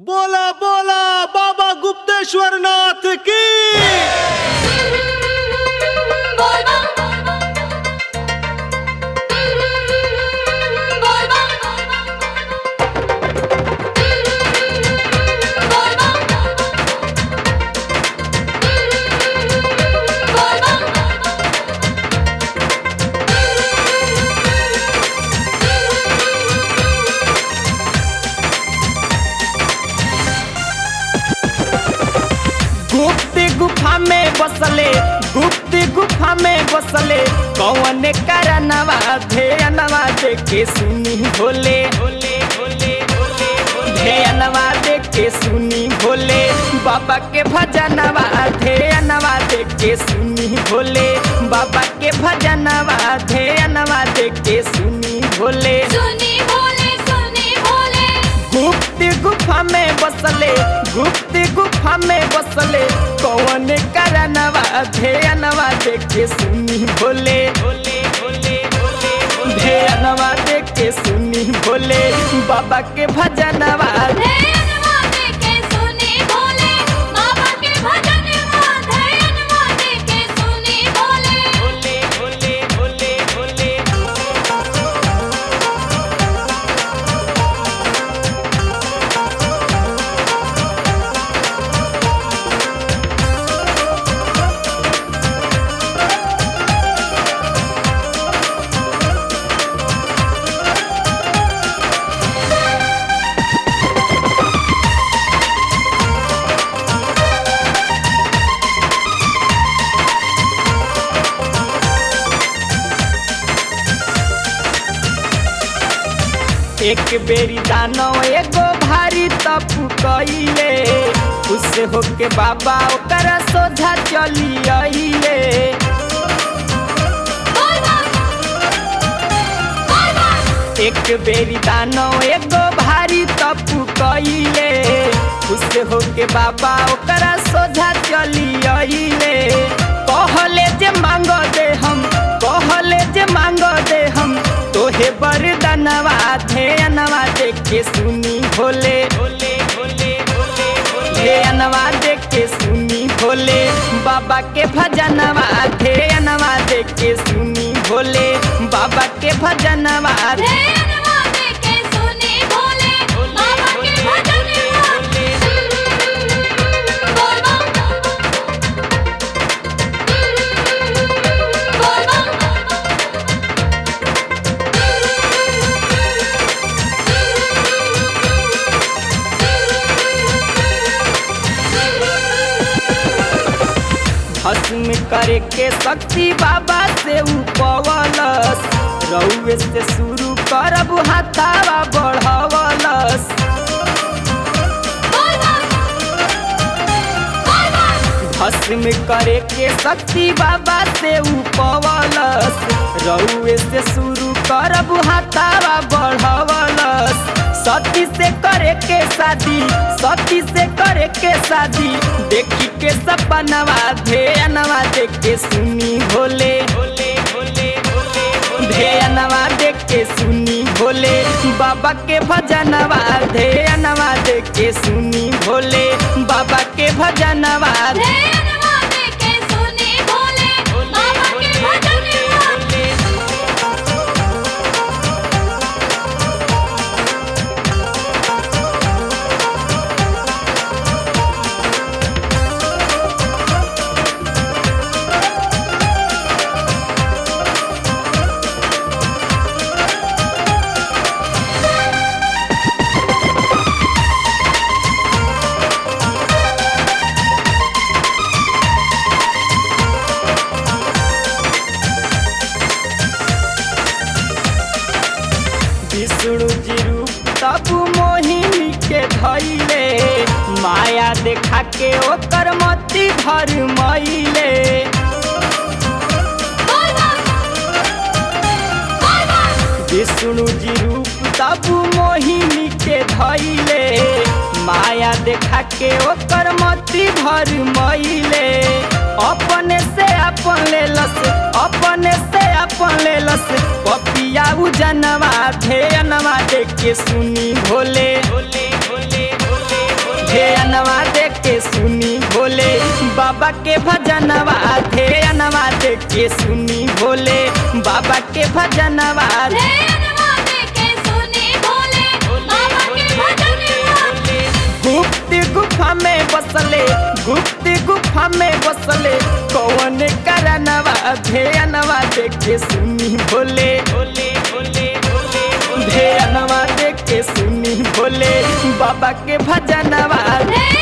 बोला बोला बाबा गुप्तेश्वर नाथ की बोल बम बोल बम बोल बम बोल गुप्त गुफा में बसले गुप्त गुफा में बसले कौन करनवा ध्यानवा देखे सुनी भोले भोले भोले भोले ध्यानवा देखे सुनी भोले बाबा के भजनवा ध्यानवा देखे सुनी भोले बाबा के भजनवा ध्यानवा देखे सुनी भोले सुनी भोले सुनी भोले गुप्त गुफा में बसले गुप्त गुफा में बसले कौन करनवा ध्यानवा देखे सुनी भोले भोले भोले भोले ध्यानवा देखे सुनी भोले बाबा के भजनवा धैर्यवा देके सुनी भोले बाबा के भजन धैर्यवा देके सुनी भोले भोले भोले भोले भोले एक बेरी दानो एगो भारी तपु कइले उससे होके बाबा ओकर सोझा चली आइले बोल बम बोल बम एक बेरी दानो एगो भारी तपु कइले उससे होके बाबा ओकर सोझा चली आइले कहले जे मांग दे हम कहले जे मांग दे हम तोहे बरदनवा ध्यानवा देखे सुनी भोले भोले भोले भोले ध्यानवा देखे सुनी भोले बाबा के भजनवा ध्यानवा देखे सुनी भोले बाबा के भजनवा धैर्यवा देके सुनी भोले बाबा के भजन बोल बम बोल भस्म करे के शक्ति बाबा से उपवलस रउए से शुरू करब हाथावा बढ़वलस भस्म करे के शक्ति बाबा से उपवलस रउए से शुरू करब हाथावा बढ़वलस सती से करे के शादी सती से करे के शादी देखी के सपनवा ध्यानवा देख के सुनी भोले भोले भोले भोले ध्यानवा देख के सुनी भोले बाबा के भजनवा ध्यानवा देख के सुनी भोले बाबा के भजनवा धैर्यवा देके सुनी भोले बाबा के भजन विष्णु जी रूप तब मोहिनी के धैले माया देखा के ओकर मती भर मईले विष्णु जी रूप तब मोहिनी के धैले माया देखा के ओकर मती भर मईले अपने से अपन लेलस अपने से अपन लेलस पपिया उजनवा धेनवा देख के सुनी भोले भोले भोले भोले के सुनी भोले बाबा के भजनवा ध्यानवा देख के सुनी भोले बाबा के भजनवा ध्यानवा देके सुनी भोले बाबा के भजन गाते गुप्त गुफा में बसले गुप्त गुफा में बसले कौन करनवा ध्यानवा देख के सुनी भोले भोले भोले भोले ध्यानवा देख के सुनी भोले बाबा के भजनवा ध्यानवा